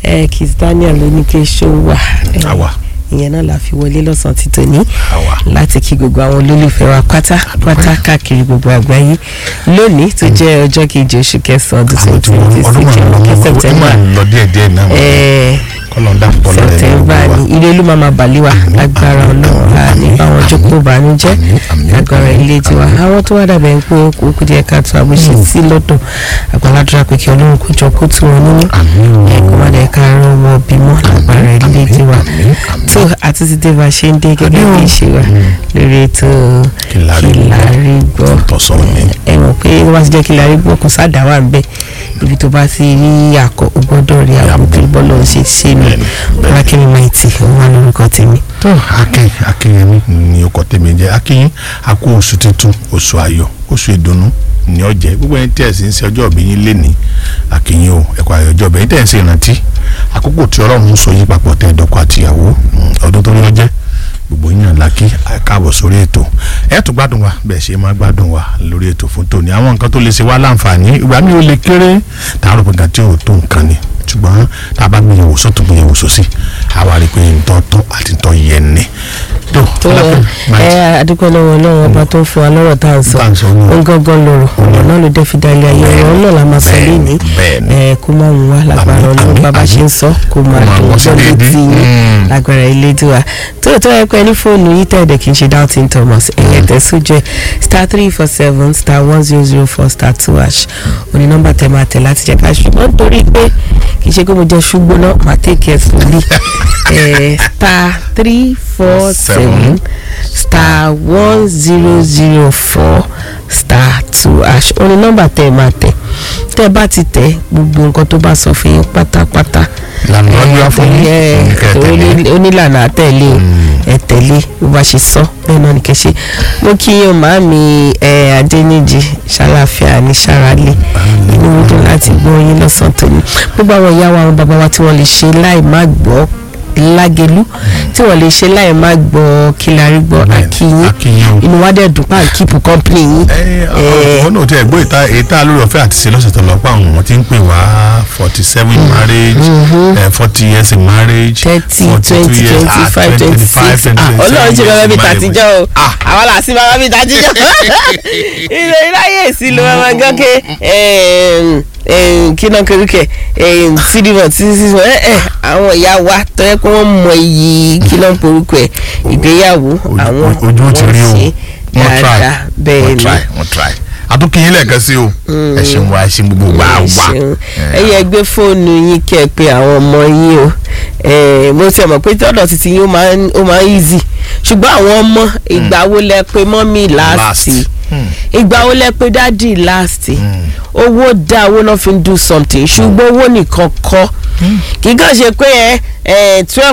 ẹ Kiss Daniel ló ní kí ṣó wà ẹ, àwa ìyẹn náà la fi wọlé lọ́sàn-án ti tòní àwa láti kí gbogbo àwọn olólùfẹ́ wa pátápátá káàkiri gbogbo àgbáyé lónìí tó jẹ́ ọjọ́ kejì oṣù kẹsàn-án ọdún àwọn tí twenty wọn twenty ọdún six máa ń lọ kí wọn September máa ń lọ díẹ̀ díẹ̀ náà ẹ kọlọńdà bọlọ rẹ September ni ilé ìlú máa ma bàlẹ́ wa lágbára ọlọ́run a ní báwọn jókòó bànújẹ́ Àmín, àmín, lágbára àmín, ilé tiwa àwọn tó wá dàbẹ̀ ń pé kó kú díẹ̀ káàtó àbúṣe sí lọ́dọ̀ àgbàládùra pé kí ọlọ́run kó jọ kó tù wọn nínú àmín o. ẹ kó má dẹ̀ ká rán wọn bímọ lágbára ilé tiwa àmín, àmín. tó àti ti dé bá a ṣe ń dé gẹ́gẹ́ bí ìṣe wa lórí ètò Kí la rí kí la rí gbọ́ tọ̀sán ni. ẹ mọ̀ pé wọ́n bá ti jẹ́ kí la rí gbọ́ kò sáà wà ń bẹ̀ ibi tó bá ti rí àkọ́ o gbọ́dọ̀ rí àwọn kí bọ́ọ̀lù ṣe ṣe ni Bẹ́ẹ̀ni, bẹ́ẹ̀ni. wọ́n á kí ni máa ti wọ́n á lórúkọ tèmi. tó akin akinyemi ni ọkọ tèmi jẹ akin akó oṣù tuntun oṣù ayọ̀ oṣù ìdùnnú ní ọjẹ gbogbo ẹni tí ẹ sì ń ṣe ọjọ́ ìbí yín lénìí akinyin o ẹkọ ayọ̀ ọjọ́ ìbí yín tẹ ẹ ń ṣe ìrántí àkókò tí Ọlọ́run sọ yí papọ̀ tẹ ẹdọkọ àtìyàwó mm, ọdún tó ní ọjẹ gbogbo yín náà lákì káàbọ̀ sórí ètò ẹ tún gbádùn wa bẹ́ẹ̀ ṣe máa gbádùn wa lórí ètò fún tòní àwọn nǹkan tó lè ṣe wá láǹfààní ìgbà mi ò lè kéré tààrọ̀ pé nǹkan tí ò tó nǹkan ni ṣùgbọ́n tá a bá gbìyànjú sọ́tún gbìyànjú sósì àwa rí i pé ntọ́ tọ́ àti ntọ́ yẹn ni. tó tó ẹ adúpẹ́ lọ́wọ́ ọlọ́run ọba tó ń fún wa lọ́rọ̀ tá à ń sọ Tá à ń sọ náà. ó ń gángan lọ́rọ̀ ọ̀rọ̀ náà ló dé fi dalẹ̀ ayé ọ̀rọ̀ náà la máa sọ Bẹ́ẹ̀ni, lénìí bẹ́ẹ̀ni. ẹ kó má wù wá lágbára Àmín, ọlọ́run àmín, bàbá ṣe ń àmín. sọ kó máa máa dùn wọ́n sí gbọ́ létí déédéé. yín Mm. lágbára ilé tiwa tó tó ẹ pẹ́ ní fóònù yìí tẹ̀dẹ̀ kì í ṣe doubting Thomas ẹ̀yẹ tẹ̀sùn jẹ́ star three four seven star one zero zero four star two hash òní nọ́mbà tẹ̀ máa tẹ̀ láti jẹ́ ká ṣùgbọ́n nítorí pé kì í ṣe pé mo jẹ́ ṣùgbọ́n náà máa take it slowly Eh, star three four seven star one zero zero four star two hash òní nọ́mbà tẹ̀ máa tẹ̀ tẹ́ bá ti tẹ̀ gbogbo nǹkan tó bá sọ fún yín pátápátá Ìlànà lọ́dún wá fún yín, ẹ nǹkan ẹ tẹ̀lé. oní- onílànà àtẹ̀lé o ẹ tẹ̀lé bó bá ṣe sọ bẹ́ẹ̀ náà ní kẹ́ ṣe mo kí yín o màámi ẹ adéníjì ṣàlàfíà ní sàrálẹ̀ inú mi dùn láti gbọ́ yín lọ́sàn-án tòní gbogbo àwọn ìyá wa àwọn bàbá wa tí wọ́n lè ṣe láì má gbọ́ lágẹ̀lú tí wọ́n lè ṣe láì má gbọ́ kílárí gbọ́ Bẹ́ẹ̀ni, akíyín akíyín o. inú wa dẹ̀ dùn pa kíìpù kọ́ńpìnì yín ẹ ọ̀hún náà tí ẹ gbọ́ ìta ìta lórí ọ̀fẹ́ àti ṣe lọ́sẹ̀ tó lọ pa àwọn tí ń pè wá forty seven marriage forty years in marriage thirty 42 twenty years, twenty ah, five 20, twenty 25, six 20, ọlọ́run ṣe 27 bàbá mi years in tàtijọ́ o Ah. àwọn làásì bàbá mi tàtijọ́ ilé iláyè sí ló máa gán ké kí náà kéríkẹ sídìmọ̀ títí sísọ ẹ ẹ àwọn ìyá wa tó yẹ kó wọ́n mọ iyì kí náà porúkọ ẹ ìgbéyàwó àwọn ojú ó ti rí o ṣe wọ́n try dáadáa bẹ́ẹ̀ wọ́n ni try wọ́n try àtúnkìyín lẹ́ẹ̀kan sí o ẹ ṣeun wa ẹ ṣeun gbogbo wa ẹ wa ṣeun. ẹ yẹ gbé fóònù yín kẹ́ ẹ pé àwọn ọmọ yín o Eh, mo ti mọ̀ pé tọ́dọ̀ títí yín ó máa ń ó máa ń easy ṣùgbọ́n àwọn ọmọ ìgbà wo lẹ pé mọ́mí Last. láàsì ìgbà wo lẹ pé dádì láàsì owó dá owó náà fi ń do something ṣùgbọ́n owó nìkan kọ́ kì í kàn ṣe pé ẹ twelve